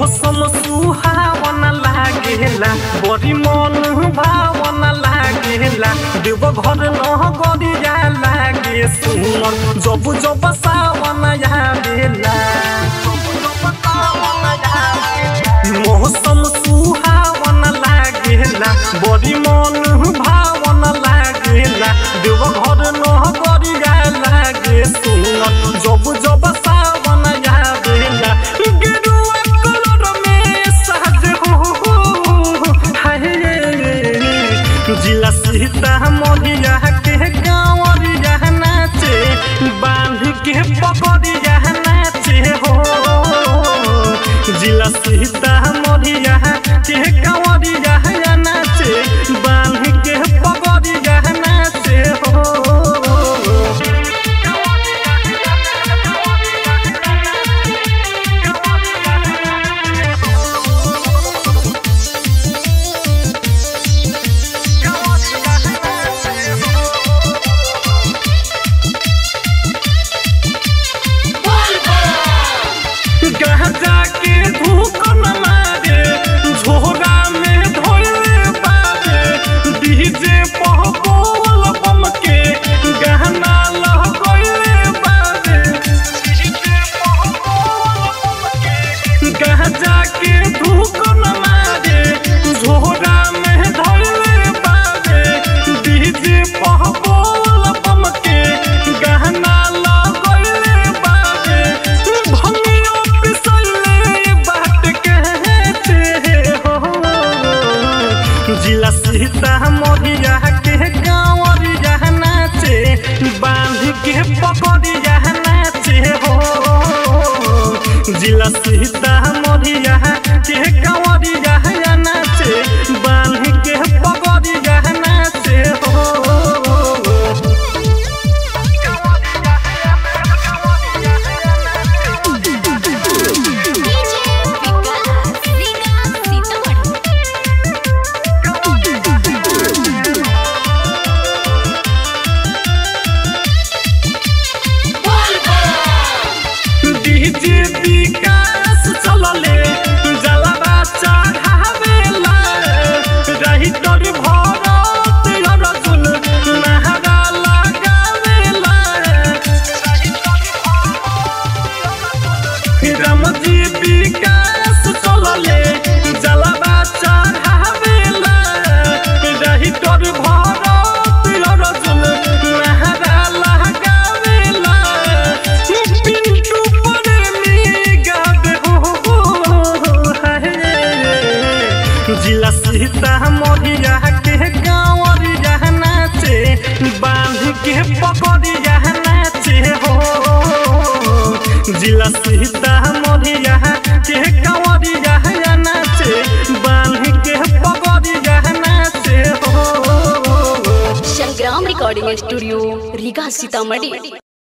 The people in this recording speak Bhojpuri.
मौसम सुहावन लागेला बड़ी मन भावन लागेला देव घर न गरिया लागे सुनर जब जब सावन आवेला मौसम सुहावन लागेला बड़ी मन भावन लागेला देव घर न गरिया लागे सुनर जब जब सावन आवेला गेरुआ कलर में सहज हो हाय जिला सीता मोरिया के गाँवरिया नाचे बांध के पकड़िया नाचे हो जिला सीता मोरिया के गाँवरिया नाचे बांध के पकड़िया नाचे हो गाजा के धूप न मारे झोरा में धोले बारे डीजे पह बोल बम के गहना लगोले बारे गाजा के धूप न मारे झोरा में धोले बारे डीजे पह बोल बम के गहना लगोले बारे भंगियो पिसले बाट कहते हो जिला सीता मोरिया के गाँवरिया नाचे बांध के पकड़िया नाचे हो जिला सीता मोरिया के गाँवरिया नाचे बांध के पकड़िया नाचे हो डीजे विकास रीगा सीतामढ़ी डीजे विकास चलले जलवा चढ़ावेला रही तोर भरत अर्जुन नहरा लगावेला रामजी विकास चलले जलवा चढ़ावेला रही तोर भरत अर्जुन नहरा लगावेला पिंटू प्रेमी गावे हो हाय जिला सीता मोरिया के गाँवरिया नाचे बांध के पकड़िया नाचे हो जिला सीता मोरिया के गाँवरिया नाचे बांध के पकड़िया नाचे हो संग्राम रिकॉर्डिंग स्टूडियो रीगा सीतामढ़ी